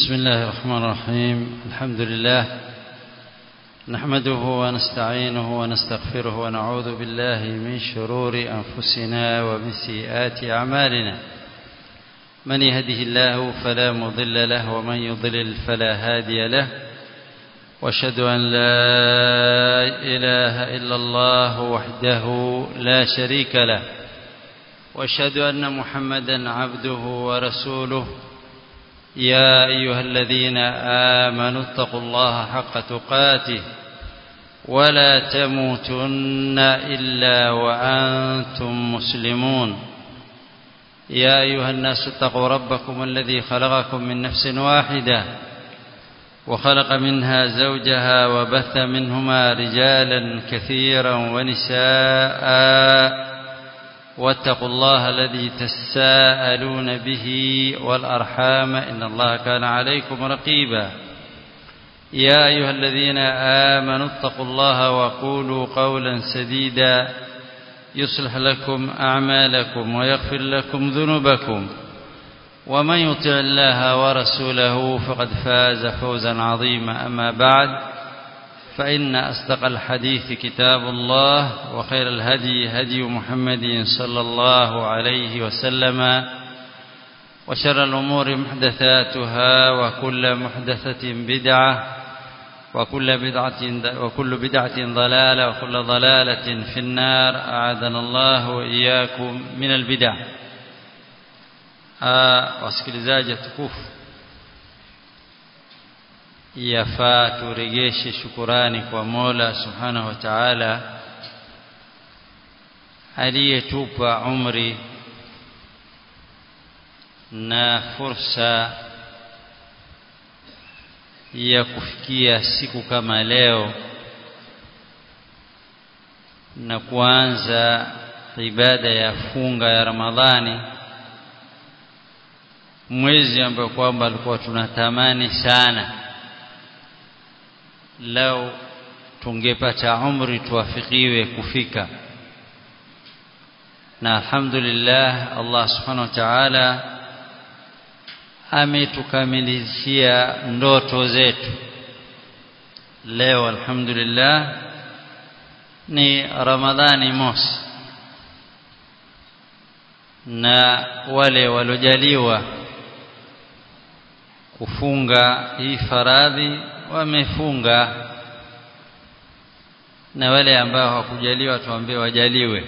بسم الله الرحمن الرحيم الحمد لله نحمده ونستعينه ونستغفره ونعوذ بالله من شرور أنفسنا ومن سيئات أعمالنا من يهده الله فلا مضل له ومن يضلل فلا هادي له واشهد أن لا إله إلا الله وحده لا شريك له واشهد أن محمدا عبده ورسوله يا أيها الذين آمنوا اتقوا الله حق تقاته ولا تموتن إلا وأنتم مسلمون يا أيها الناس اتقوا ربكم الذي خلقكم من نفس واحدة وخلق منها زوجها وبث منهما رجالا كثيرا ونساء واتقوا الله الذي تساءلون به والأرحام إن الله كان عليكم رقيبا يا أيها الذين آمنوا اتقوا الله وقولوا قولا سديدا يصلح لكم أعمالكم ويغفر لكم ذنوبكم ومن يطع الله ورسوله فقد فاز فوزا عظيما أما بعد فإن أصدق الحديث كتاب الله وخير الهدي هدي محمد صلى الله عليه وسلم وشر الأمور محدثاتها وكل محدثة بدعة وكل بدعة وكل بدعة ضلالة وكل ضلالة في النار أعاذنا الله وإياكم من البدع wasikilizaji tukufu yafaa turegeshe shukurani kwa Mola Subhanahu wa Ta'ala aliyetupa umri na fursa ya kufikia siku kama leo na kuanza ibada ya funga ya Ramadhani mwezi ambao kwamba alikuwa tunatamani sana lau tungepata umri tuwafikiwe kufika na alhamdulillah Allah subhanahu wa ta'ala ametukamilishia ndoto zetu leo alhamdulillah ni ramadhani mosi na wale walojaliwa kufunga hii faradhi wamefunga na wale ambao hawakujaliwa tuambie wajaliwe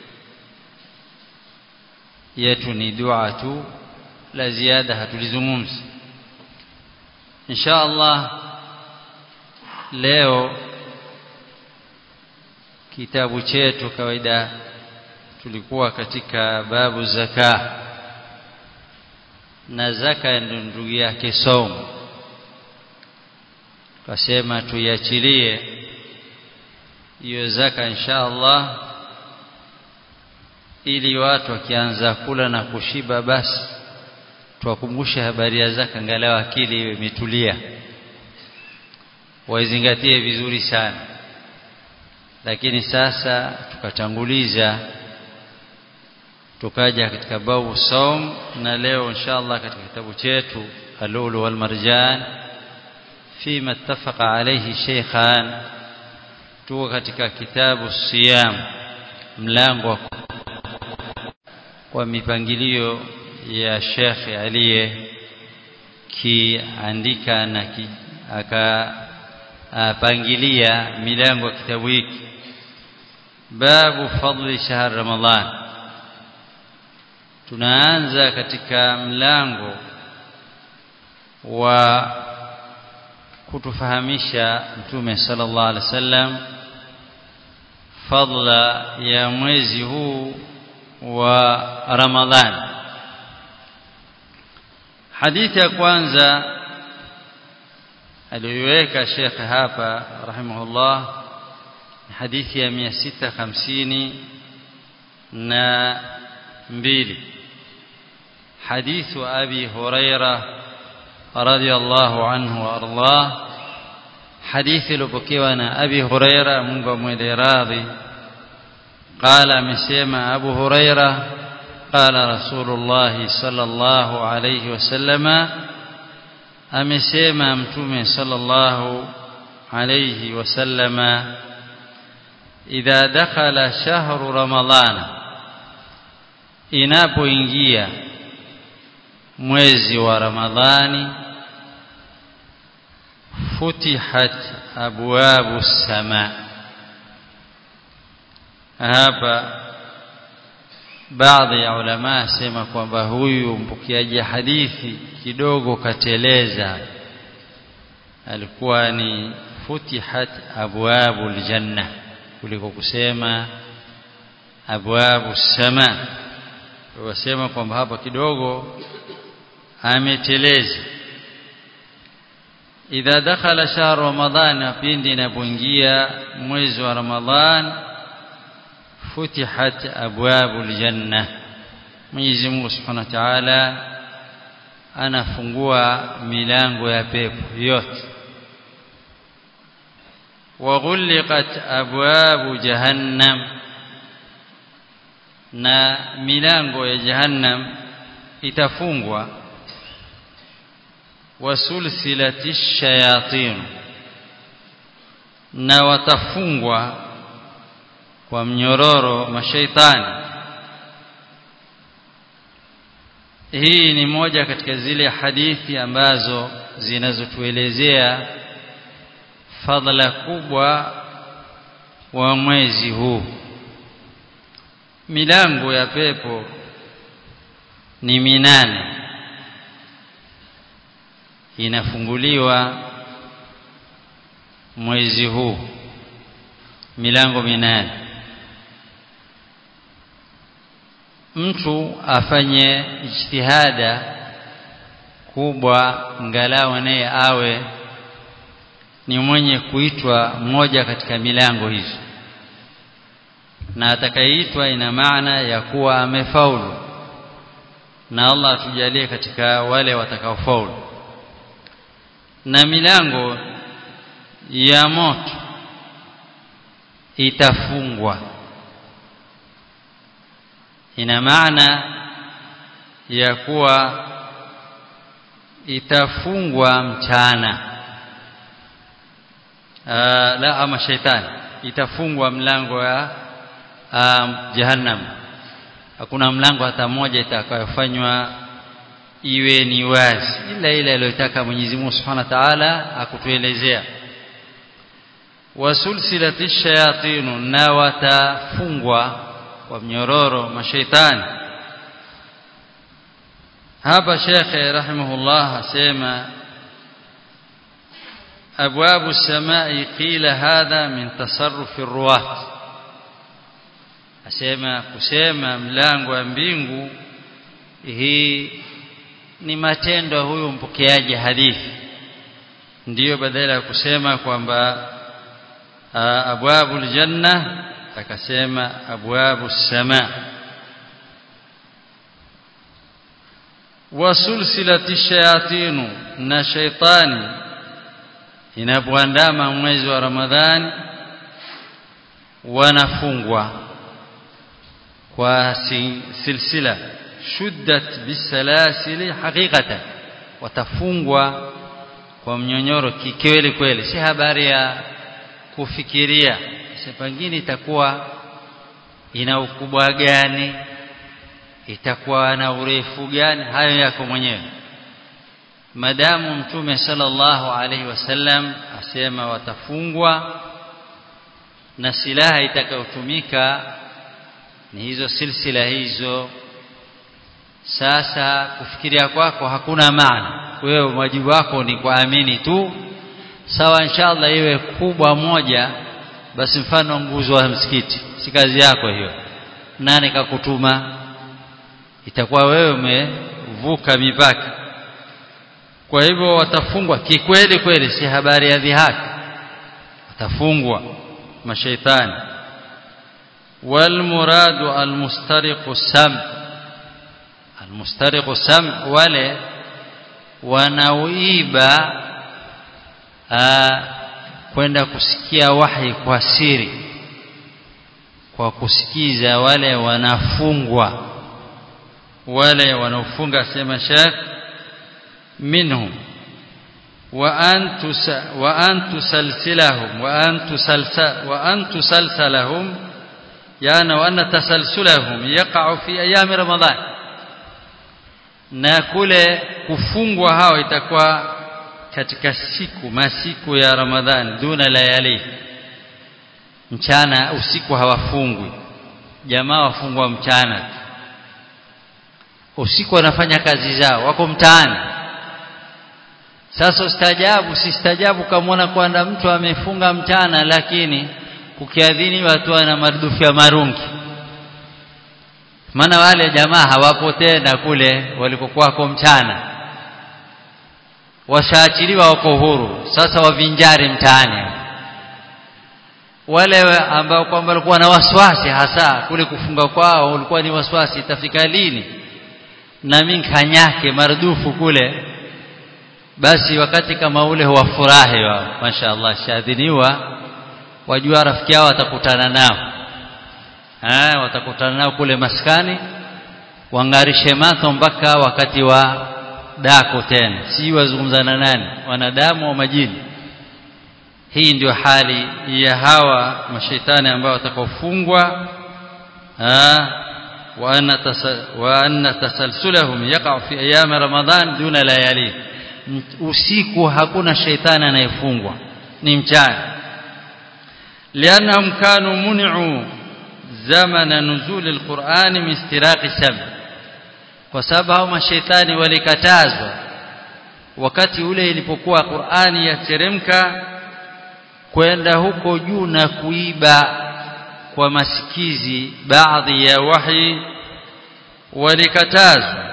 yetu ni dua tu la ziada hatulizungumzi insha Allah leo kitabu chetu kawaida tulikuwa katika babu zaka na zaka ndio ndugu yake somo tukasema tuiachilie hiyo zaka insha Allah ili watu wakianza kula na kushiba basi tuwakumbushe habari ya zaka angalau akili iwe imetulia waizingatie vizuri sana lakini sasa tukatanguliza tukaja katika babu saum na leo inshallah katika kitabu chetu alulu wal marjan فيما اتفق عليه شيخان tuko katika kitabu siyam mlango wa mipangilio ya Sheikh aliye kiandika na ki, akapangilia milango ya kitabu hiki babu fadli shahr ramadhan tunaanza katika mlango wa kutufahamisha mtume sallallahu alaihi wasallam fadla ya mwezi huu wa Ramadhani hadithi ya kwanza aliyoiweka Sheikh hapa rahimahullah hadithi ya 650 na mbili hadithu abi hurairah رضي الله عنه وارضاه حديث لبكيوانا أبي هريرة منغو mwele radhi قال amesema Abu Huraira قال رسول الله صلى الله عليه وسلم amesema mtume sallallahu alayhi wasallama idha dakhala shahru ramadhana inapoingia mwezi wa ramadhani futihat abwabu sama hapa baadhi ya ulama sema kwamba huyu mpokeaji hadithi kidogo kateleza alikuwa ni futihat abwabu aljanna kuliko kusema abwabu sama wasema kwamba hapa kidogo ameteleza idha dakhala shahr ramadhan pindi inapoingia mwezi wa ramadhan futihat abwabu aljanna Mwenyezi Mungu Subhanahu wa Ta'ala anafungua milango ya pepo yote waghulqat abwabu jahannam na milango ya jahannam itafungwa wasulsilati shayatin na watafungwa kwa mnyororo mashaitani hii ni moja katika zile hadithi ambazo zinazotuelezea fadhila kubwa wa mwezi huu milango ya pepo ni minane inafunguliwa mwezi huu milango minane mtu afanye ijtihada kubwa ngalau naye awe ni mwenye kuitwa mmoja katika milango hizo na atakayeitwa ina maana ya kuwa amefaulu na Allah atujalie katika wale watakaofaulu na milango ya moto itafungwa ina maana ya kuwa itafungwa mchana Aa, la ama shaitani itafungwa mlango ya um, jahannam hakuna mlango hata mmoja itakayofanywa iwe ni wazi ila ile aliyotaka Mwenyezi Mungu Subhanahu wa Ta'ala akutuelezea wasulsilati shayatinu na watafungwa kwa mnyororo mashaitani hapa shekhe rahimahullah asema أبواب السماء قيل هذا من تصرف الرواة asema kusema mlango wa mbingu hii ni matendo huyu mpokeaji hadithi ndiyo badala ya kusema kwamba abwabu aljanna akasema abwabu sama wasulsilati shayatinu na shaitani inapoandama mwezi wa Ramadhani wanafungwa kwa silsila shuddat bisalasili haqiqatan watafungwa kwa mnyonyoro kikweli kweli si habari ya kufikiria pengine itakuwa ina ukubwa gani itakuwa na urefu gani hayo yako mwenyewe madamu mtume sallallahu alaihi wasallam asema watafungwa na silaha itakayotumika ni hizo silsila hizo sasa kufikiria kwako hakuna maana wewe wajibu wako ni kuamini tu sawa inshallah iwe kubwa moja basi mfano nguzo wa msikiti si kazi yako hiyo nani kakutuma itakuwa wewe umevuka mipaka kwa hivyo watafungwa kikweli kweli si habari ya dhihaki watafungwa mashaitani والمراد المسترق السمع المسترق السمع wale wanaoiba kwenda kusikia wahi kwa siri kwa kusikiza wale wanafungwa wale wanaofunga sema shekh minhum وأن وأن تسلسلهم وأن تسلسل وأن تسلسلهم يعني وأن تسلسلهم يقع في أيام رمضان na kule kufungwa hao itakuwa katika siku masiku ya Ramadhani duna layali mchana usiku hawafungwi jamaa wafungwa mchana usiku wanafanya kazi zao wako mtaani sasa ustajabu sistajabu kamwona kwamba mtu amefunga mchana lakini kukiadhini watu ana marudufu ya marungi maana wale jamaa hawapo tena kule walikokuwako mchana washaachiliwa wako huru sasa wavinjari mtaani wale ambao kwamba walikuwa na waswasi hasa kule kufunga kwao ulikuwa ni waswasi itafika lini na mimi kanyake marudufu kule basi wakati kama ule huwafurahi wao mashaallah shadhiniwa wajua rafiki yao watakutana nao eh watakutana nao kule maskani wangarishe macho mpaka wakati wa dako tena si wazungumzana nani wanadamu au majini hii ndio hali ya hawa mashaitani ambao watakaofungwa wa anna tasalsulahum yaqa fi ayam ramadan duna layali usiku hakuna shaitani anayefungwa ni mchana lianahum kanu muni'u zamana nuzul alquran min istiraqi sam kwa sababu hao mashaitani walikatazwa wakati ule ilipokuwa Qur'ani yateremka kwenda huko juu na kuiba kwa masikizi baadhi ya wahi walikatazwa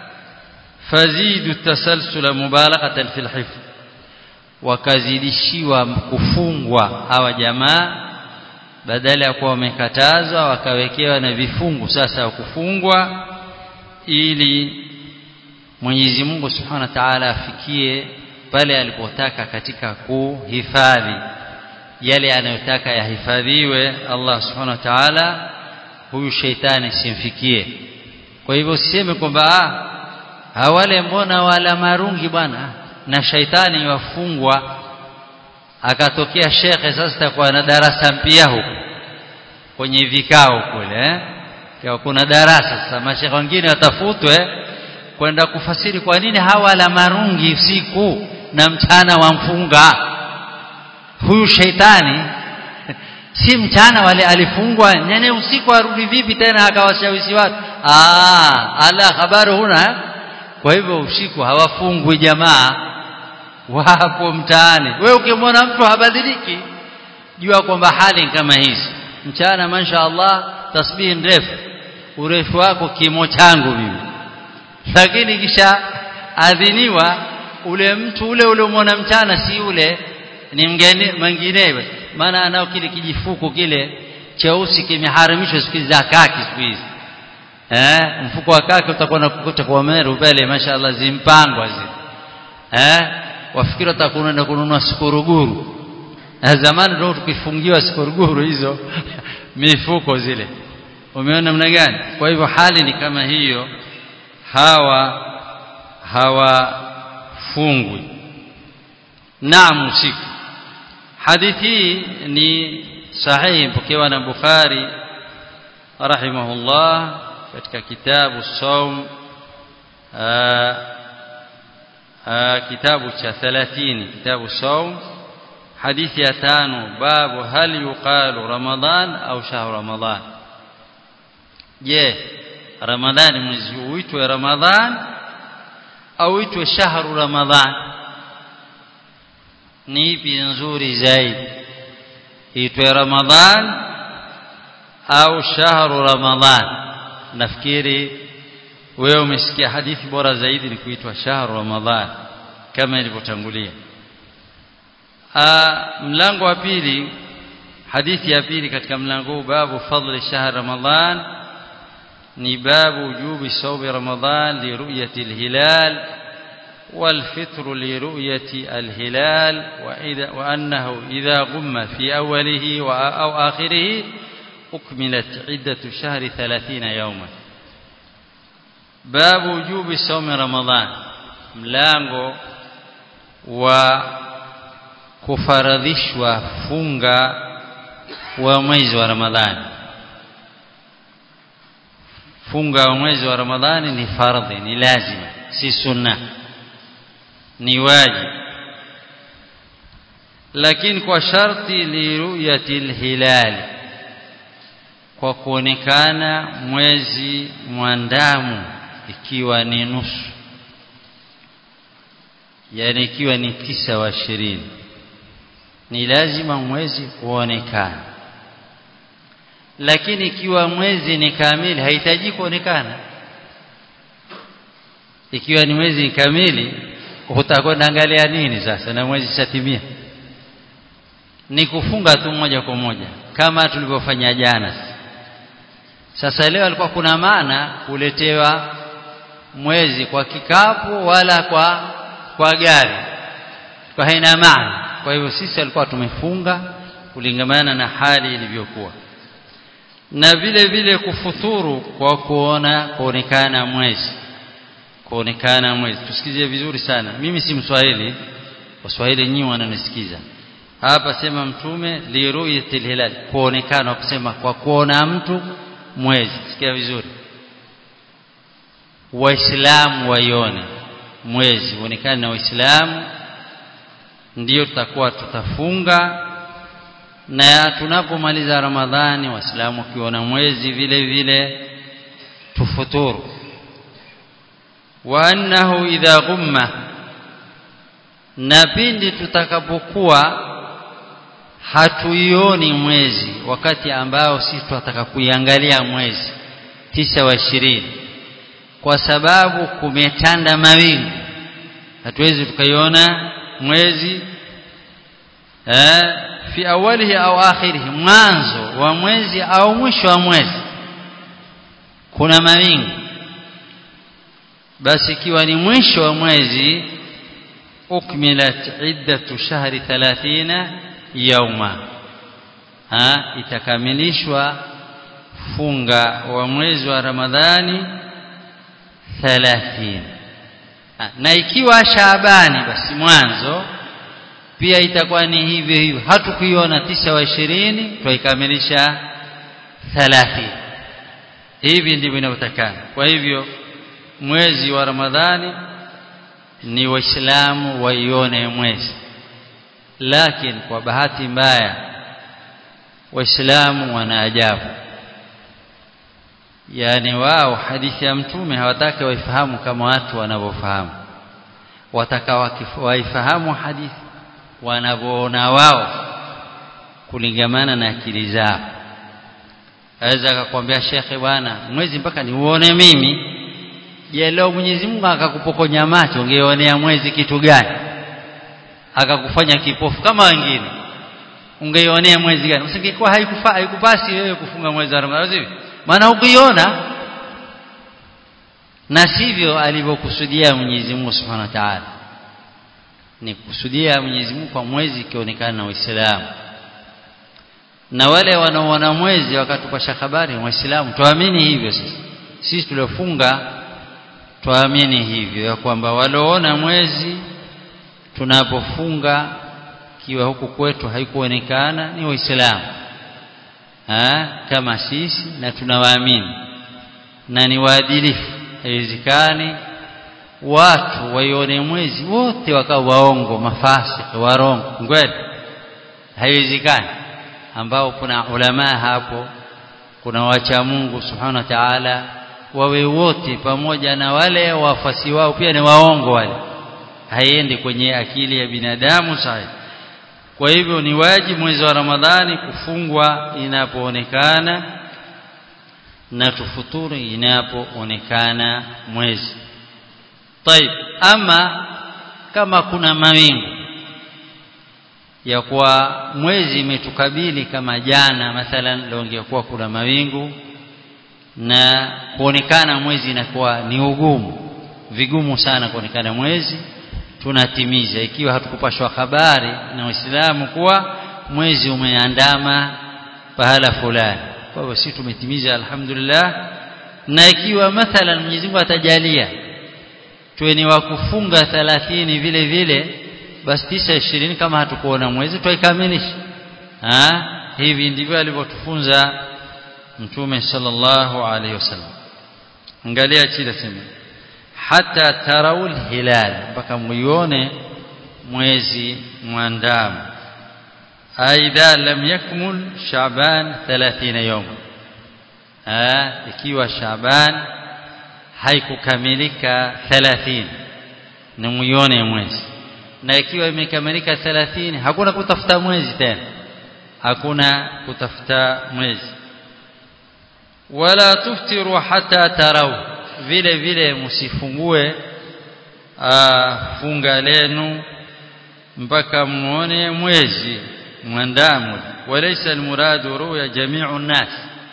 fazidu tasalsula mubalaghatan fil hifz wakazidishiwa kufungwa hawa jamaa badala ya kuwa wamekatazwa wakawekewa na vifungu sasa kufungwa ili Mwenyezi Mungu Subhanahu wa Ta'ala afikie pale alipotaka katika kuhifadhi yale anayotaka yahifadhiwe Allah Subhanahu wa Ta'ala huyu sheitani simfikie kwa hivyo usiseme kwamba hawale mbona wala marungi bwana na shaitani wafungwa akatokea shekhe sasa takuwa na darasa mpya huko kwenye vikao kule eh? kwa kuna darasa sasa mashekhe wengine watafutwe kwenda kufasiri kwa nini hawala marungi usiku na mchana wamfunga huyu shaitani si mchana wale alifungwa nene usiku arudi vipi tena akawashawishi watu ah ala habari huna kwa hivyo usiku hawafungwi jamaa wapo mtaani wewe ukimwona mtu habadiliki jua kwamba hali kama hizi mchana masha Allah tasbihi ndefu urefu wako kimo changu mimi lakini kisha adhiniwa ule mtu ule ule umeona mchana si ule ni mgeni mwinginewe maana anao kile kijifuko kile cheusi kimeharamishwa siku za kaki siku hizi eh mfuko wa kaki utakuwa na kukuta kwa meru pale mashaallah zimpangwa zile eh wafikiri utakwenda kununua sikuruguru zamani ndio tukifungiwa sikuruguru hizo mifuko zile umeona namna gani kwa hivyo hali ni kama hiyo hawa hawafungwi naam usiku hadithi ni sahihi pokewa na Bukhari rahimahullah katika kitabu saum kitabu cha 30 kitabu saum hadithi ya tano babu hal yuqalu ramadan au shahru ramadan je ramadhani mwezi uitwe ramadhan au uitwe shahru ramadhan ni ipi nzuri zaidi itwe ramadhan au shahru ramadhan nafikiri wewe umesikia hadithi bora zaidi ni kuitwa shahru ramadhan kama ilivyotangulia mlango wa pili hadithi ya pili katika mlango huu babu fadli shahr ramadhan ni babu wujubi sawmi ramadhan li ru'yati al-hilal والفطر لرؤية الهلال وإذا وأنه إذا غم في أوله أو آخره أكملت عدة شهر ثلاثين يوما باب وجوب صوم رمضان ملانغو wa kufaradhishwa funga wa mwezi wa Ramadhani funga wa mwezi wa Ramadhani ni fardhi ni lazima si sunna ni wajibu lakini kwa sharti liruyati hilali kwa kuonekana mwezi mwandamu ikiwa ni nusu yani ikiwa ni tisa wa ishirini ni lazima mwezi uonekane lakini ikiwa mwezi ni kamili hahitaji kuonekana ikiwa ni mwezi ni kamili utakwenda angalia nini sasa na mwezi shatimia ni kufunga tu moja kwa moja kama tulivyofanya jana sasa leo alikuwa kuna maana kuletewa mwezi kwa kikapu wala kwa kwa gari kwa haina maana kwa hivyo sisi alikuwa tumefunga kulingamana na hali ilivyokuwa na vile vile kufuturu kwa kuona kuonekana mwezi kuonekana mwezi tusikizie vizuri sana mimi si mswahili waswahili nyinyi wananisikiza hapa sema mtume liruyatil hilal kuonekana kusema kwa kuona mtu mwezi sikia vizuri waislamu waione mwezi uonekane na waislamu ndiyo tutakuwa tutafunga na tunapomaliza ramadhani waislamu wakiona mwezi vile vile tufuturu wa annahu idha ghumma na pindi tutakapokuwa hatuioni mwezi wakati ambao sisi tunataka kuiangalia mwezi tisa wa ishirini kwa sababu kumetanda mawingu hatuwezi tukaiona mwezi eh, fi awalihi au akhirihi mwanzo wa mwezi au mwisho wa mwezi kuna mawingu basi ikiwa ni mwisho wa mwezi ukmilat iddatu shahri 30 yauma ha itakamilishwa funga wa mwezi wa Ramadhani 30 na ikiwa Shaabani basi mwanzo pia itakuwa ni hivyo hivyo hatukuiona tisa wa ishirini twaikamilisha 30 hivi ndivyo inavyotakana kwa hivyo mwezi wa Ramadhani ni waislamu waione mwezi lakini kwa bahati mbaya waislamu wana ajabu yani wao hadithi ya mtume hawataki waifahamu kama watu wanavyofahamu wataka waifahamu hadithi wanavyoona wao kulingamana na akili zao aweza akakwambia shekhe bwana mwezi mpaka niuone mimi je leo Mwenyezi Mungu akakupokonya macho ungeonea mwezi kitu gani akakufanya kipofu kama wengine ungeionea mwezi gani usingekuwa haikufa haikupasi wewe kufunga mwezi wa Ramadhani maana ukiona na sivyo alivyokusudia Mwenyezi Mungu Subhanahu wa Ta'ala ni kusudia Mwenyezi Mungu kwa mwezi ikionekana na Waislamu na wale wanaoona mwezi wakatupasha habari waislamu tuamini hivyo sisi sisi tuliofunga tuamini hivyo ya kwamba walioona mwezi tunapofunga kiwa huku kwetu haikuonekana ni waislamu kama sisi na tunawaamini na ni waadilifu haiwezekani watu waione mwezi wote wakawa waongo mafasiki warongo kweli haiwezekani ambao kuna ulama hapo kuna wacha Mungu subhanahu wa ta'ala wawe wote pamoja na wale wafasi wao pia ni waongo wale haiendi kwenye akili ya binadamu sahihi kwa hivyo ni wajibu mwezi wa Ramadhani kufungwa inapoonekana na tufuturu inapoonekana mwezi طيب ama kama kuna mawingu ya kuwa mwezi imetukabili kama jana mathalan leo ingekuwa kuna mawingu na kuonekana mwezi inakuwa ni ugumu vigumu sana kuonekana mwezi tunatimiza ikiwa hatukupashwa habari na Waislamu kuwa mwezi umeandama pahala fulani kwa hivyo sisi tumetimiza alhamdulillah na ikiwa mathalan Mwenyezi Mungu atajalia tuwe ni wa kufunga 30 vile vile basi tisa ishirini kama hatukuona mwezi twaikamilisha ha hivi ndivyo alivyotufunza mtume sallallahu alaihi wasallam angalia chini sema hata tarawul hilal mpaka muione mwezi mwandamo aidha lam yakmul shaban 30 yawm ah ikiwa shaban haikukamilika 30 ni muione mwezi na ikiwa imekamilika 30 hakuna kutafuta mwezi tena hakuna kutafuta mwezi wala tuftiru hata tarau vile vile msifungue funga lenu mpaka muone mwezi mwandamo walaysa almuradu ruya jami'u an-nas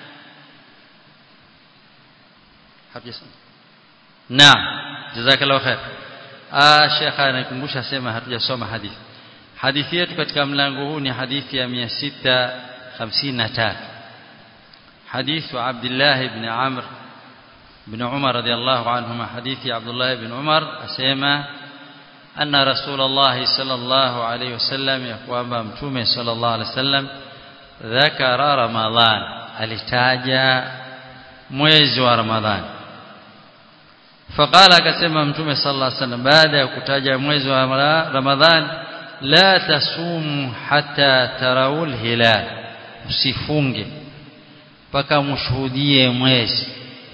habisa naam jazakallahu khair ah shekha anakumbusha sema hatujasoma hadithi hadithi yetu katika mlango huu ni hadithi ya 653 حديث عبد الله بن عمرو بن عمر رضي الله عنهما حديث عبد الله بن عمر أسيما أن رسول الله صلى الله عليه وسلم يقوم بمتومه صلى الله عليه وسلم ذكر رمضان alitaja mwezi wa Ramadhani faqala akasema mtume sallallahu alaihi wasallam baada ya kutaja mwezi wa Ramadhani la tasumu hatta tarawul hilal usifunge mpaka mshuhudie mwezi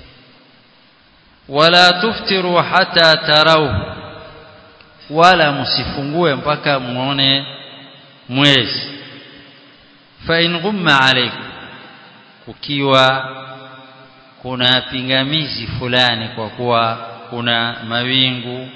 wala tuftiru hata tarau wala msifungue mpaka muone mwezi fa in ghumma alaykum kukiwa kuna pingamizi fulani kwa kuwa kuna mawingu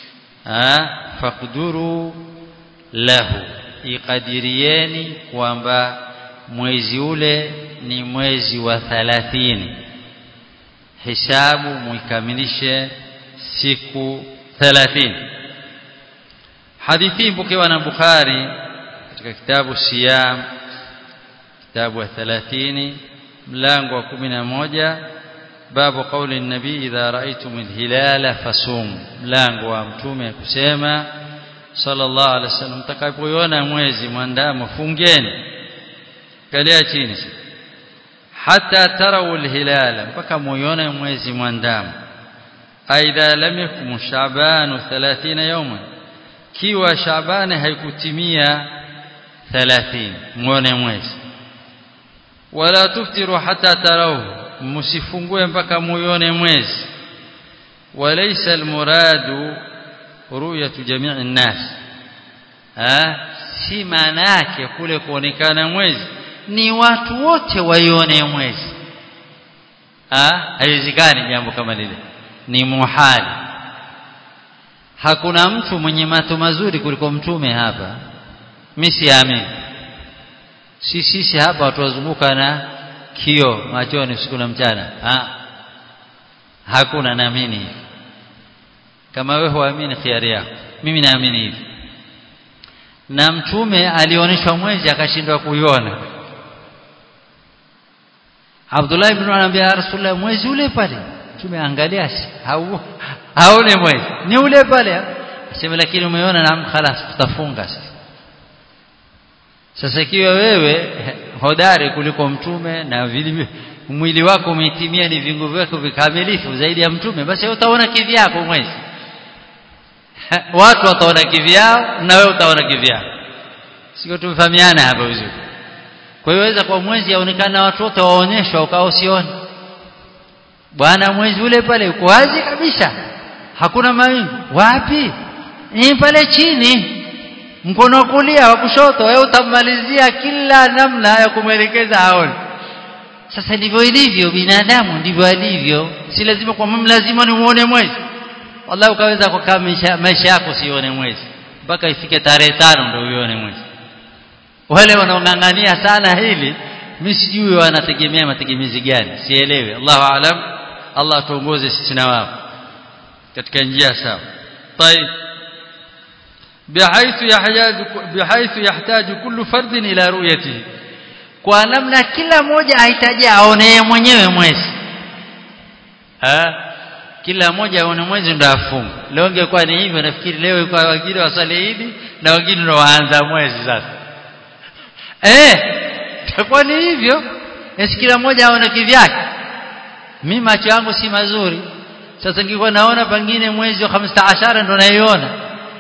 fakduru lahu ikadirieni kwamba mwezi ule ni mwezi wa 30 hisabu muikamilishe siku 30 hadithi mpokewa na Bukhari katika kitabu Siyam kitabu wa 30 mlango wa 11 babu kauli nabii idha raaitum alhilala fasum mlango wa mtume kusema sallallahu alaihi wasallam mtakapoiona mwezi mwandamo fungeni kalia chini hata tarau alhilala mpaka muione mwezi mwandamo aidha lam yakum shaban 30 yawman kiwa shabani haikutimia 30 muone mwezi wala tuftiru hata tarau msifungue mpaka muione mwezi walaysa almuradu ru'yatu jami'i an-nas ah si maana yake kule kuonekana mwezi ni watu wote waione mwezi ah haiwezekani jambo kama lile ni muhali hakuna mtu mwenye macho mazuri kuliko mtume hapa mimi siamini si sisi hapa watu wazunguka na kio machoni usiku na mchana ha? hakuna naamini hivi kama wewe huamini khiari yako mimi naamini hivi na mtume alioneshwa mwezi akashindwa kuiona Abdullah ibn anambia Rasulullah mwezi ule pale mtume angalia hau haone mwezi ni ule pale asema lakini umeona na khalas tutafunga sasa sasa ikiwa wewe hodari kuliko mtume na vile mwili wako umetimia ni vingu vyako vikamilifu zaidi ya mtume basi utaona kivyako mwezi watu wataona kivyao na wewe utaona kivyao sio tumefahamiana hapa vizuri kwa hiyo waweza kwa mwezi aonekana watu wote waonyeshwa ukao usione bwana mwezi ule pale uko wazi kabisa hakuna mawingu wapi ni pale chini mkono kulia wa kushoto wewe utamalizia kila namna ya kumwelekeza aone sasa ndivyo ilivyo binadamu ndivyo alivyo si lazima kwa mimi lazima niuone mwezi wallahi ukaweza kukaa maisha yako sione mwezi mpaka ifike tarehe tano ndio uone mwezi wale wanaong'ang'ania sana hili mimi sijui wanategemea mategemezi gani sielewi Allahu aalam Allah tuongoze sisi na wao katika njia sawa طيب بحيث يحتاج بحيث يحتاج كل فرد الى رؤيته kwa namna kila mmoja ahitaji aone mwenyewe mwezi ha? kila mmoja aone mwezi ndo afunge leo ingekuwa ni hivyo nafikiri leo kwa wengine wasali Idi na wengine ndo waanza mwezi sasa eh itakuwa ni hivyo esi kila mmoja aone kivyake mimi macho yangu si mazuri sasa ningekuwa naona pengine mwezi wa 15 ndo naiona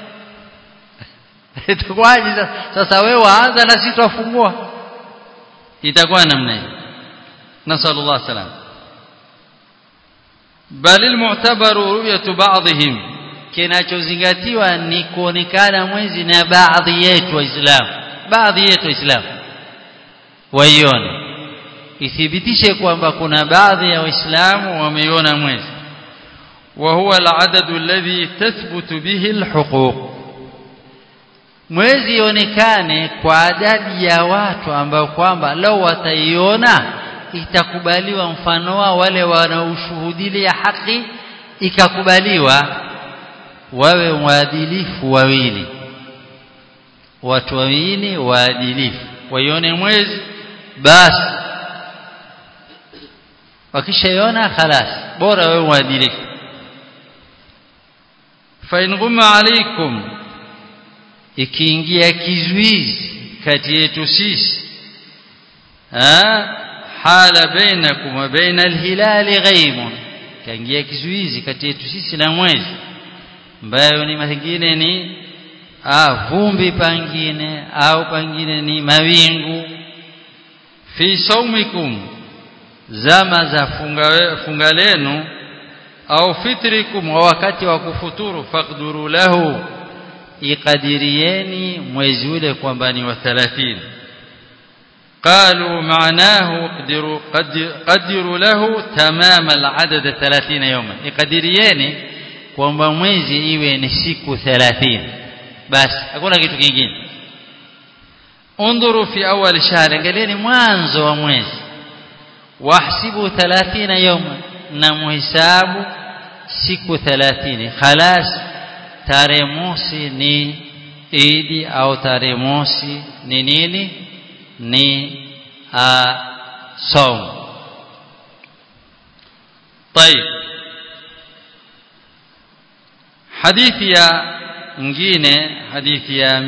itakuwaje sasa wewe waanza na sisi tuwafungua itakuwa namna hiyo nasallallahu salam bal almu'tabaru ru'yatu ba'dihim kinachozingatiwa ni kuonekana mwezi na baadhi yetu waislamu baadhi yetu waislamu waione ithibitishe kwamba kuna baadhi ya waislamu wameiona mwezi wa huwa al-adad alladhi tathbutu bihi al-huquq mwezi ionekane kwa adadi ya watu ambao kwamba lao wataiona itakubaliwa mfano wa wale wanaoshuhudilia haki ikakubaliwa wawe waadilifu wawili watu wawili waadilifu waione mwezi basi wakishaiona khalas bora wewe mwadilifu fa in ghumma alaikum ikiingia kizuizi kati yetu sisi hala bainakum wa baina alhilali ghaimun kaingia kizuizi kati yetu sisi na mwezi ambayo ni mengine ni ah vumbi pangine au pangine ni mawingu fi saumikum zama za funga, funga lenu au fitrikum wa wakati wa kufuturu faqduru lahu ikadirieni mwezi ule kwamba ni wa 30 قالوا معناه قدروا قدروا له تمام العدد 30 يوما ikadirieni kwamba mwezi iwe ni siku 30 basi hakuna kitu kingine undhuru fi awal shahr angalieni mwanzo wa mwezi wahsibu 30 yawma na muhisabu siku 30 khalas tarehe mosi ni idi au tarehe mosi ni nini ni saum طيب hadithi ya nyingine hadithi ya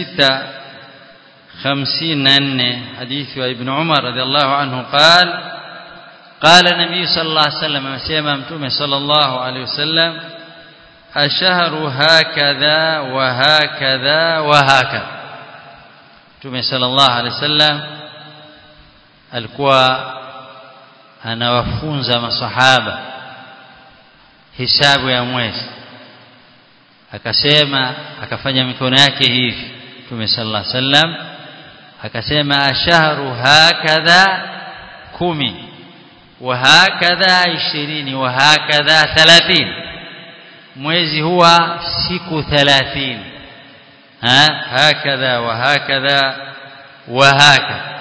654 hadithi wa ibn Umar radhiallahu anhu قال قال النبي صلى الله عليه وسلم amesema mtume صلى الله عليه وسلم الشهر هكذا وهكذا وهكذا mtume صلى الله عليه وسلم alikuwa anawafunza masahaba hisabu ya mwezi akasema akafanya mikono yake hivi Mtume sallallahu alaihi wasallam akasema ashahru hakadha kumi wa hakadha ishirini wa hakadha thalathini mwezi huwa siku thalathini ha hakadha wa hakadha wa hakadha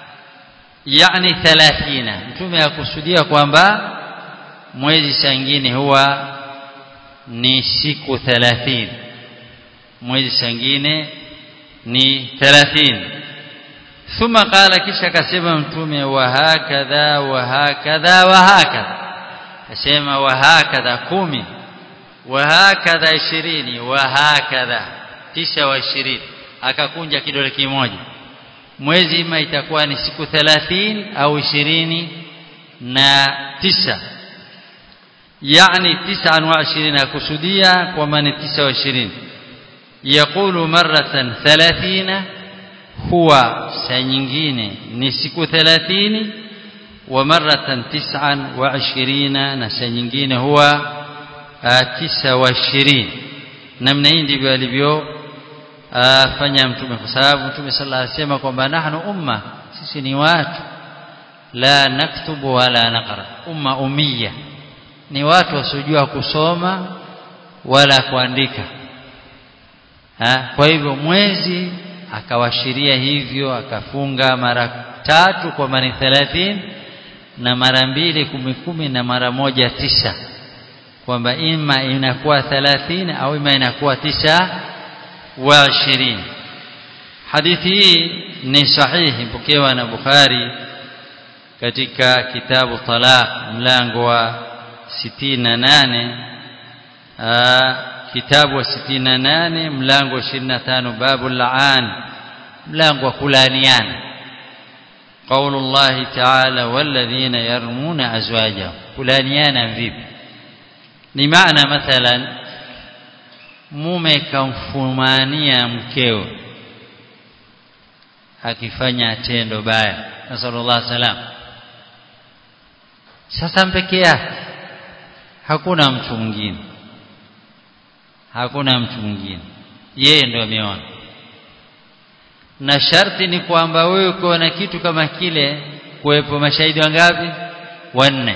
yani thalathina mtume akusudia kwamba mwezi sangine huwa ni siku 30 mwezi sangine ni 30 thumma qala kisha akasema mtume wa hakadha wa hakadha wa hakadha akasema wa hakadha kumi wa hakadha ishirini wa hakadha tisa wa ishirini akakunja kidole kimoja mwezi ima itakuwa ni siku 30 au ishirini na tisa يعني تسعا وعشرين كسودية ومن تسع وعشرين يقول مرة ثلاثين هو سنجين نسك ثلاثين ومرة تسعا وعشرين نسنجين هو تسع وعشرين namna hii ndivyo alivyofanya mtume kwa sababu mtume sallallahu alaihi wasallam kwamba nahnu umma sisi ni watu la naktubu wala naqra umma ummiya ni watu wasiojua kusoma wala kuandika ha? kwa hivyo mwezi akawashiria hivyo akafunga mara tatu kwa mani thelathini na mara mbili kumi kumi na mara moja tisa kwamba ima inakuwa thelathini au ima inakuwa tisa wa ishirini hadithi hii ni sahihi mpokewa na Bukhari katika kitabu talaq mlango wa 68 kitabu wa 68 mlango wa 25 babu laan mlango wa kulaaniana قول الله تعالى والذين يرمون أزواجهم kulaaniana vipi ni maana mathalan mume kamfumania mkeo akifanya tendo baya nasallallahu salam sasa mpeke yake hakuna mtu mwingine hakuna mtu mwingine yeye ndio ameona na sharti ni kwamba wewe uko na kitu kama kile kuwepo mashahidi wangapi wanne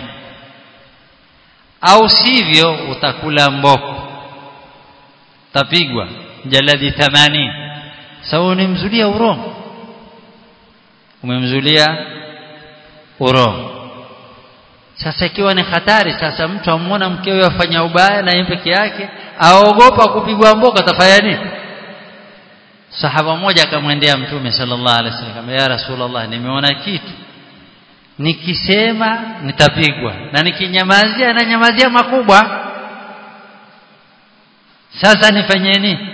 au sivyo utakula mboko tapigwa jaladi 80 sawa unimzulia urongo umemzulia urongo sasa ikiwa ni hatari sasa mtu amwona mkewe afanya ubaya na yeye peke yake aogopa kupigwa mboko atafanya nini sahaba mmoja akamwendea mtume sallallahu alaihi wasallam ya rasulullah nimeona kitu nikisema nitapigwa na nikinyamazia na nyamazia makubwa sasa nifanye nini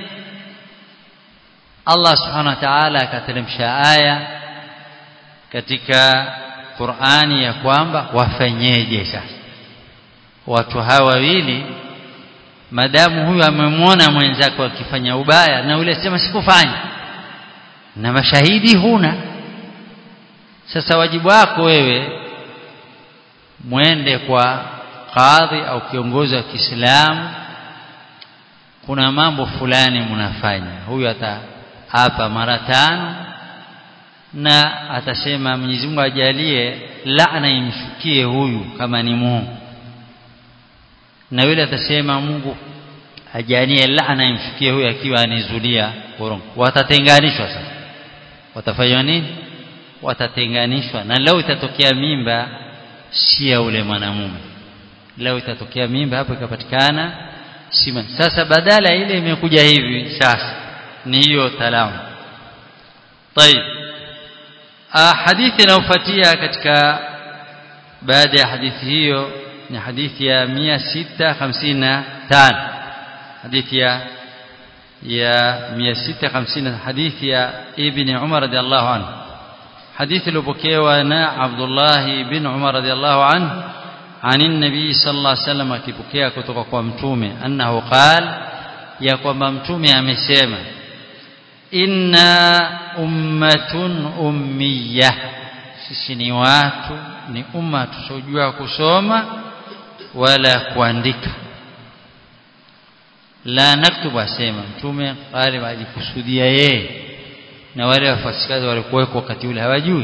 Allah subhanahu wa ta'ala akateremsha aya katika Qur'ani ya kwamba wafanyeje sasa watu hawa wawili madamu huyu amemwona mwenzako akifanya ubaya na yule sema sikufanya na mashahidi huna sasa wajibu wako wewe mwende kwa kadhi au kiongozi wa Kiislamu kuna mambo fulani mnafanya huyu ataapa mara tano na atasema Mwenyezi Mungu ajalie laana imshukie huyu kama ni Mungu na yule atasema Mungu ajalie laana imshukie huyu akiwa anizulia urongo watatenganishwa sasa watafanywa nini watatenganishwa na leo itatokea mimba si ya ule mwanamume leo itatokea mimba hapo ikapatikana sima sasa badala ile imekuja hivi sasa ni hiyo talamu طيب hadithi inayofuatia katika baada ya hadithi hiyo ni hadithi ya 655 hadithi ya ya 650 hadithi ya ibn Umar radhiallahu anhu hadithi iliyopokewa na Abdullah bin Umar radhiallahu anhu عن النبي صلى الله عليه وسلم akipokea kutoka kwa mtume annahu qal ya kwamba mtume amesema inna ummatun ummiya sisi ni watu ni umma tusojua kusoma wala kuandika la naktubu asema mtume pale alikusudia yeye na wale wafasikazi walikuweko wakati ule hawajui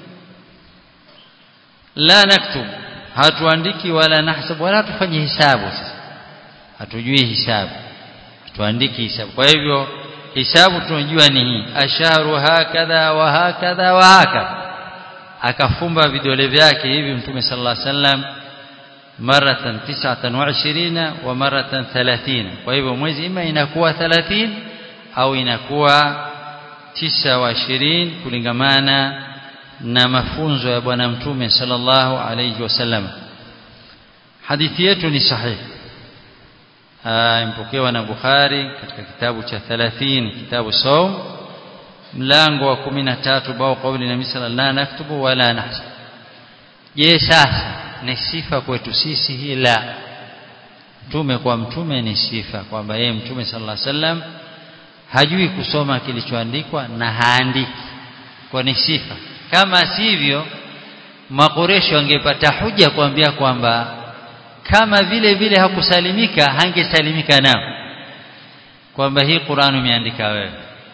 la naktubu hatuandiki wala nahsabu wala tufanye hisabu sasa hatujui hisabu hatuandiki hisabu kwa hivyo hisabu tunajua ni hii asharu hakadha wa hakadha wa hakadha akafumba vidole vyake hivi mtume sallallahu alaihi wasallam maratan 29 wa maratan 30 kwa hivyo mwezi ima inakuwa 30 au inakuwa 29 kulingamana na mafunzo ya bwana mtume sallallahu alayhi wasallam hadithi yetu ni sahihi impokewa na Bukhari katika kitabu cha 30 kitabu saum mlango wa 13 bao kauli na misala la naktubu wala nahsab je sasa ni sifa kwetu sisi hii la mtume kwa mtume ni sifa kwamba yeye mtume sallallahu alaihi wasallam hajui kusoma kilichoandikwa na haandiki kwa ni sifa kama sivyo makoresho angepata huja kuambia kwamba kama vile vile hakusalimika hangesalimika nao kwamba hii Qur'an umeandika wewe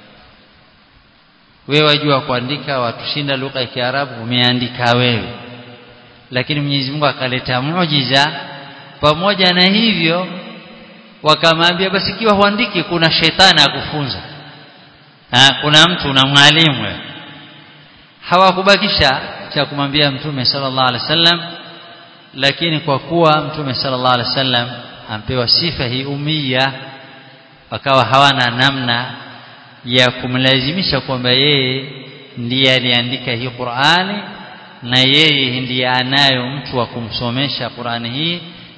wewe wajua kuandika watushinda lugha ya Kiarabu umeandika wewe lakini Mwenyezi Mungu akaleta muujiza pamoja na hivyo wakamwambia basi ikiwa huandiki kuna shetani akufunza ha, kuna mtu na mwalimu wewe hawakubakisha cha kumwambia mtume sallallahu alaihi wasallam lakini kwa kuwa mtume sallallahu alaihi wasallam ampewa sifa hii umia wakawa hawana namna ya kumlazimisha kwamba yeye ndiye aliandika hii Qur'ani na yeye ndiye anayo mtu wa kumsomesha Qur'ani hii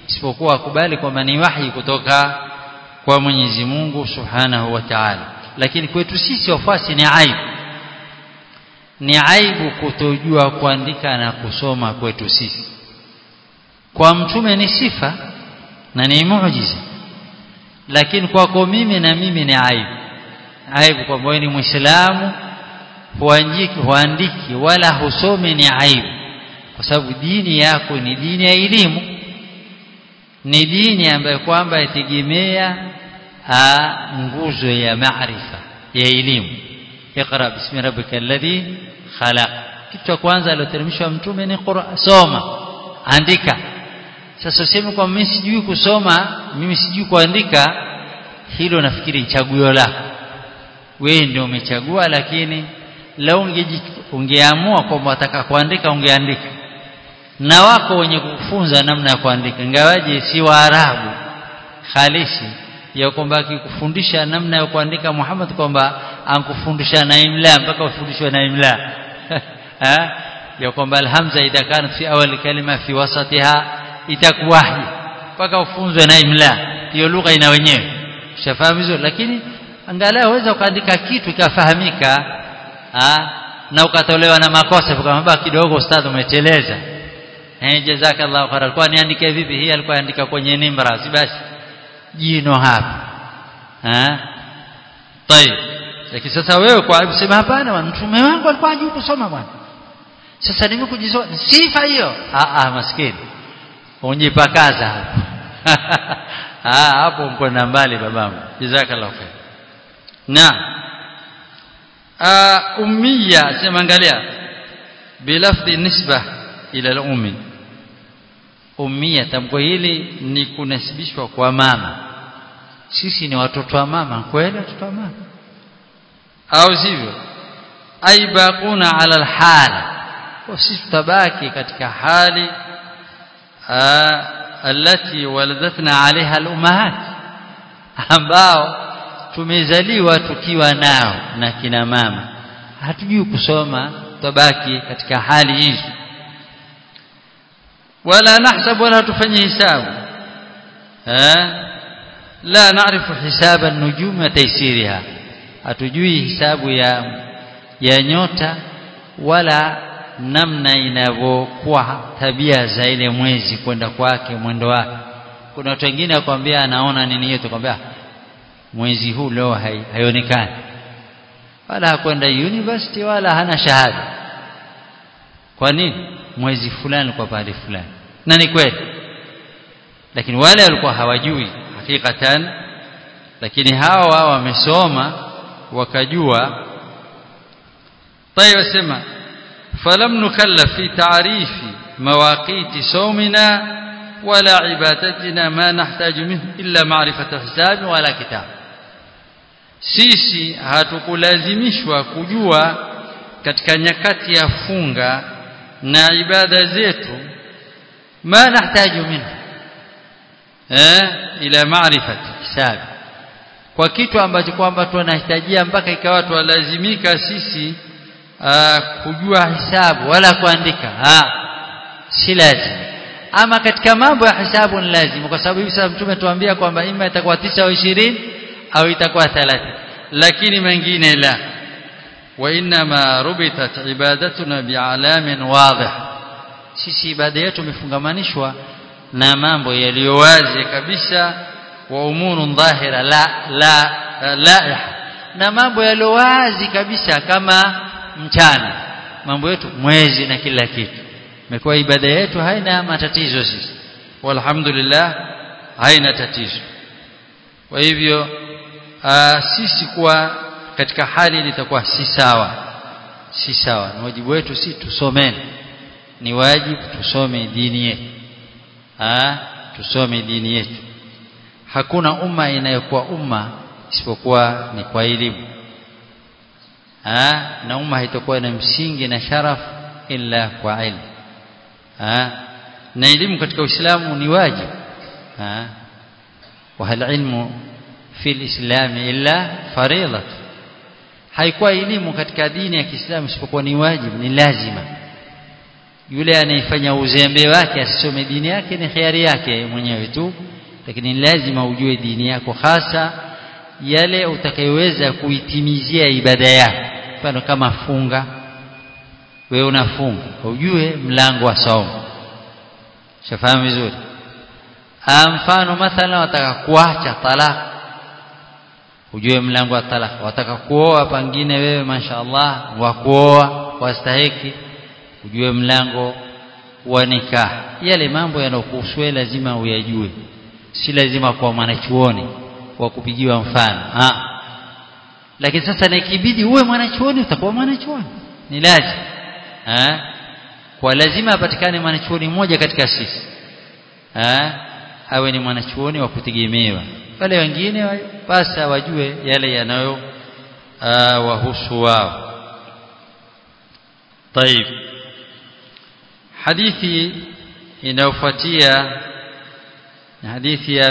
isipokuwa akubali kwamba ni wahi kutoka kwa Mwenyezi Mungu Subhanahu wa Ta'ala lakini kwetu sisi wafuasi ni aibu ni aibu kutojua kuandika na kusoma kwetu sisi kwa mtume ni sifa na ni muujiza lakini kwako mimi na mimi ni aibu aibu kwamba wewe ni muislamu huandiki huandiki wala husomi ni aibu kwa sababu dini yako ni dini ya elimu ni dini ambayo kwamba itegemea nguzo ya maarifa ya elimu iqra bismi rabbika alladhi khalaq kitu cha kwanza alioteremshwa mtume ni Qur'an soma andika sasa useme kwa mimi sijui kusoma mimi sijui kuandika hilo nafikiri chaguo lako wewe ndio umechagua lakini lau ungeamua kwamba wataka kuandika ungeandika na wako wenye kukufunza namna ya kuandika ingawaje si waarabu halisi ya kwamba akikufundisha namna ya kuandika Muhammad kwamba ankufundisha na imla mpaka ufundishwe na imla ya kwamba alhamza idha kanat fi awali kalima fi wasatiha itakuwahi mpaka ufunzwe na imla hiyo lugha ina wenyewe ushafahamu hizo lakini angalau waweza ukaandika kitu ikafahamika na ukatolewa na makosa kama kidogo ustadhi umeteleza eh jazakallahu khair alikuwa niandike vipi hii alikuwa andika kwenye nimra si basi jino hapa eh tayeb lakini sasa wewe kwa aibu sema hapana mtume wangu alikuwa hajui kusoma bwana sasa nimekujisoma sifa hiyo ah ah maskini unjipakaza hapo ah hapo mkwenda mbali babangu jazakallahu khair na ummiya sema angalia bilafdhi nisba ila al-ummi ummia tamko hili ni kunasibishwa kwa mama sisi ni watoto wa mama kweli watoto wa mama au sivyo ai baquna ala alhal sisi tutabaki katika hali alati waladatna alaiha alummahat ambao tumezaliwa tukiwa nao na kina mama hatujui kusoma tutabaki katika hali hizo ولا نحسب ولا تفني حساب ها لا نعرف حساب النجوم وتيسيرها hatujui hisabu ya ya nyota wala namna inavyokuwa tabia za ile mwezi kwenda kwake mwendo wake kuna watu wengine wakwambia anaona nini hiyo tukwambia mwezi huu leo haionekani wala hakwenda university wala hana shahada kwa nini mwezi fulani kwa pale fulani na ni kweli lakini wale walikuwa hawajui hakikatan lakini hawa wamesoma wakajua طيب اسمع فلم نكلف في تعريف مواقيت صومنا ولا عبادتنا ما نحتاج منه إلا معرفة حساب ولا كتاب sisi hatukulazimishwa kujua katika nyakati ya funga na ibada zetu ma nahitaji minhu eh ila maarifati hisabi kwa kitu ambacho kwamba tunahitajia mpaka ikawa tuwalazimika sisi aa, kujua hisabu wala kuandika ha si lazima ama katika mambo ya hisabu ni lazima kwa sababu hivi sasa mtume tuambia kwamba ima itakuwa tisa au ishirini au itakuwa thelathini lakini mengine la وانما ربطت عبادتنا بعلام واضح sisi ibada yetu imefungamanishwa na mambo yaliyo wazi kabisa wa umurun dhahira la la la na mambo yaliyo wazi kabisa kama mchana mambo yetu mwezi na kila kitu imekuwa ibada yetu haina matatizo sisi walhamdulillah haina tatizo kwa hivyo sisi kuwa katika hali litakuwa si sawa si sawa ni wajibu wetu si tusomeni ni wajibu tusome dini yetu ah tusome dini yetu hakuna umma inayokuwa umma isipokuwa ni kwa elimu ah na umma haitakuwa na msingi na sharaf illa kwa ilmu ah na elimu katika Uislamu ni wajibu ah wa hal ilmu fi alislam illa fariidatu haikuwa elimu katika dini ya Kiislamu isipokuwa ni wajibu ni lazima yule anayefanya uzembe wake asisome dini yake ni khiari yake mwenyewe tu lakini lazima ujue dini yako hasa yale utakayoweza kuitimizia ibada yako mfano kama funga wewe unafunga ujue mlango wa saumu shafahamu vizuri mfano mathalan wataka kuacha talaka ujue mlango wa talaka wataka kuoa pengine wewe mashaallah wa kuoa wastahiki ujue mlango wa nikah yale mambo yanayokuhusu lazima uyajue si lazima kwa mwanachuoni wa kupigiwa mfano ha. lakini sasa nikibidi uwe mwanachuoni utakuwa mwanachuoni ni lazima ha? kwa lazima apatikane mwanachuoni mmoja katika sisi ha? awe ni mwanachuoni wa kutegemewa wale wengine basi wajue yale yanayo wahusu wao طيب hadithi inayofuatia hadithi ya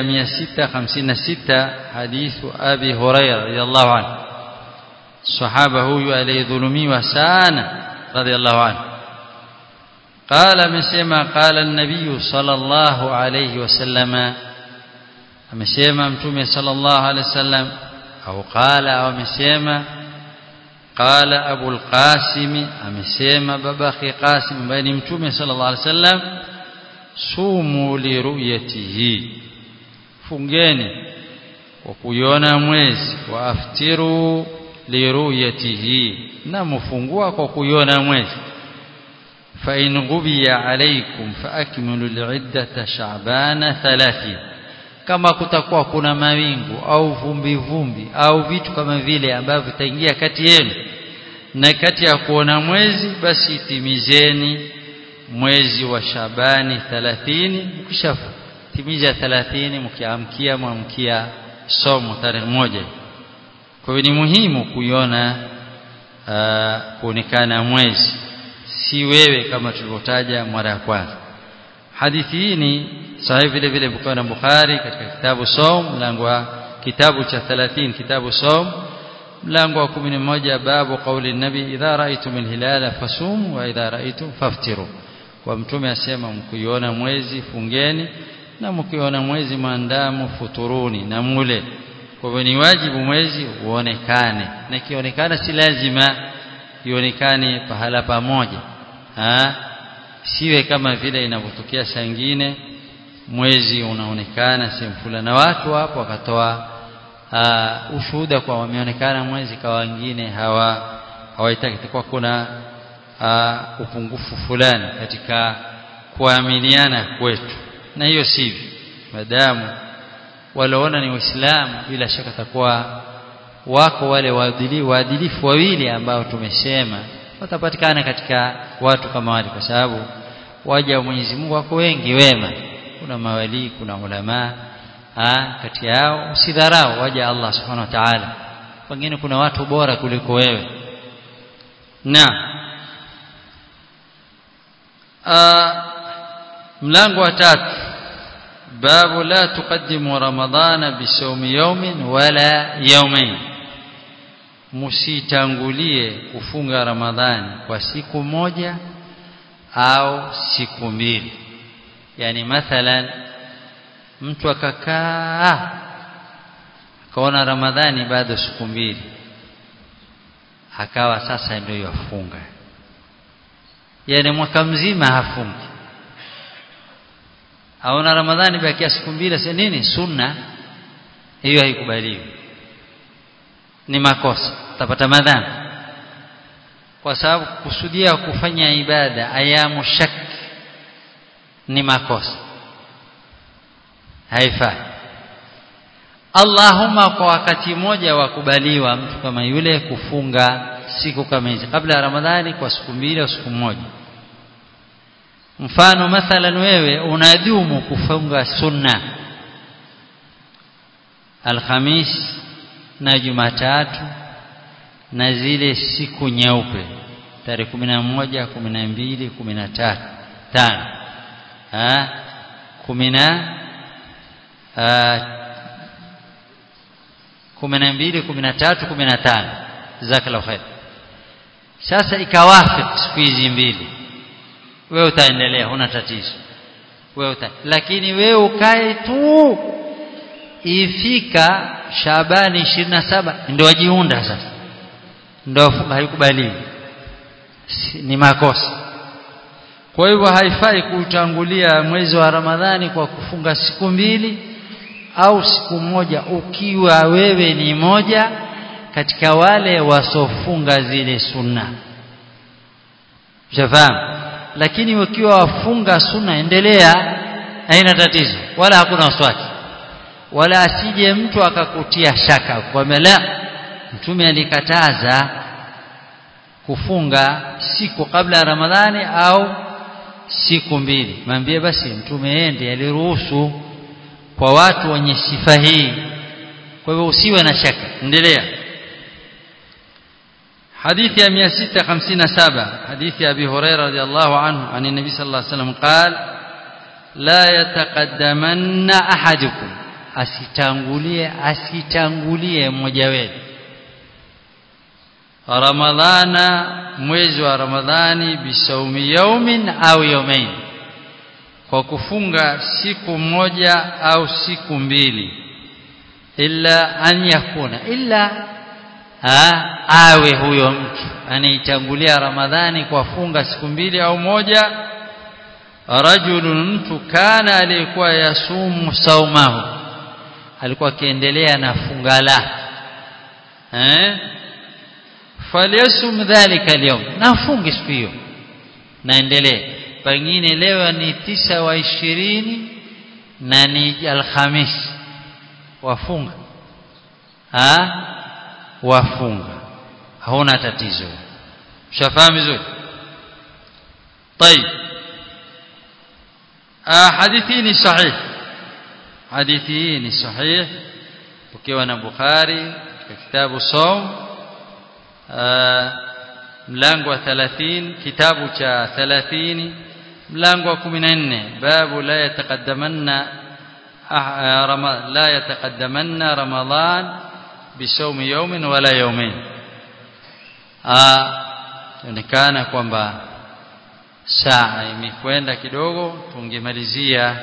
656 hadithu abi huraira radhiallahu anhu sahaba huyu aliyedhulumiwa sana radhiallahu anhu قال amesema قال النبي صلى الله عليه وسلم amesema mtume صلى الله عليه وسلم au قال au amesema قال ابو القاسم amesema babaki qasim ambaye ni mtume صلى الله عليه وسلم sumu liruyatihi fungeni kwa kuiona mwezi wa aftiru liruyatihi na mfungua kwa kuiona mwezi fa in ghubiya alaykum fa akmilu al'iddata sha'bana 30 kama kutakuwa kuna mawingu au vumbi vumbi au vitu kama vile ambavyo vitaingia kati yenu na kati ya kuona mwezi basi itimizeni mwezi wa Shabani 30 mkishatimiza 30 mkiamkia mwamkia somo tarehe moja kwa hiyo ni muhimu kuiona kuonekana mwezi si wewe kama tulivyotaja mara ya kwanza hadithi hii ni sahihi vile vile Bukhari na Bukhari katika kitabu Saum mlango wa kitabu cha 30 kitabu Saum mlango wa 11 babu kauli nabi idha raaitum alhilala fasum wa idha raaitum faftiru kwa mtume asema mkiona mwezi fungeni na mkiona mwezi maandamu futuruni na mule kwa hivyo ni wajibu mwezi uonekane na kionekana si lazima ionekane pahala pamoja ha? siwe kama vile inavyotokea saa nyingine mwezi unaonekana sehemu fulani na watu hapo wakatoa uh, ushuhuda kwa wameonekana mwezi kwa wengine hawa hawaitaki kwa kuna uh, upungufu fulani katika kuaminiana kwetu na hiyo sivyo madamu waliona ni waislamu bila shaka takuwa wako wale waadilifu wawili ambao tumesema watapatikana katika watu kama wale kwa sababu waja wa Mwenyezi Mungu wako wengi wema kuna mawali kuna ulama ah kati yao usidharau waja Allah subhanahu wa ta'ala wengine kuna watu bora kuliko wewe na mlango wa tatu babu la tuqaddimu ramadhana bisawmi yawmin wala yawmain msitangulie kufunga ramadhani kwa siku moja au siku mbili yani mathalan mtu akakaa akaona ramadhani bado siku mbili akawa sasa ndio yafunga yani mwaka mzima hafungi aona ramadhani bakia siku mbili sasa nini sunna hiyo haikubaliwi ni makosa utapata madhambi kwa sababu kusudia kufanya ibada ayamu shak ni makosa haifai Allahumma kwa wakati mmoja wakubaliwa mtu kama yule kufunga siku kama hizi kabla ya Ramadhani kwa siku mbili au siku moja mfano mathalan wewe unadumu kufunga sunna Alhamis na Jumatatu na zile siku nyeupe tarehe 11 12 13 tano ah 10 12 13 15 jazakallahu khair sasa ikawafik siku hizi mbili wewe utaendelea huna tatizo wewe uta lakini wewe ukae tu ifika Shabani 27 ndio wajiunda sasa ndio funga haikubaliwi ni makosa kwa hivyo haifai kutangulia mwezi wa Ramadhani kwa kufunga siku mbili au siku moja ukiwa wewe ni moja katika wale wasofunga zile sunna Shafahamu lakini ukiwa wafunga sunna endelea haina tatizo wala hakuna waswaki wala asije mtu akakutia shaka kwamba la mtume alikataza kufunga siku kabla ya Ramadhani au siku mbili mwambie basi mtume ende aliruhusu kwa watu wenye sifa hii kwa hivyo usiwe na shaka endelea حديث يا 657 حديث أبي هريرة رضي الله عنه عن النبي صلى الله عليه وسلم قال لا يتقدمن أحدكم asitangulie asitangulie mmoja wenu ramadhana mwezi wa ramadhani bisaumi yaumin au yaumain kwa kufunga siku moja au siku mbili illa an yakuna illa ha, awe huyo mtu anaitangulia ramadhani kwa funga siku mbili au moja rajulun mtu kana aliyekuwa yasumu saumahu alikuwa akiendelea na funga lake eh falyasum dhalika alyawm nafunge siku hiyo naendelee pengine leo ni tisa wa ishirini na ni alhamisi wafunga ha wafunga hauna tatizo ushafahamu vizuri طيب hadithi ni sahih hadithi ni sahih ukiwa na Bukhari katika kitabu Saum mlango wa 30 kitabu cha 30 mlango wa 14 babu la yataqaddamanna la yataqaddamanna ramadan bisawmi yawmin wala yawmain inaonekana kwamba saa imekwenda kidogo tungemalizia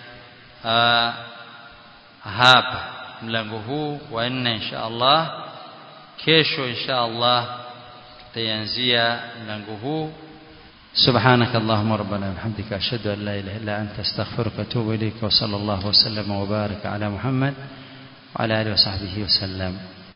hapa mlango huu wa nne insha Allah kesho insha Allah tutaanzia mlango huu سبحانك اللهم ربنا وبحمدك أشهد أن لا إله إلا أنت أستغفرك وأتوب إليك وصلى الله وسلم وبارك على محمد وعلى آله وصحبه وسلم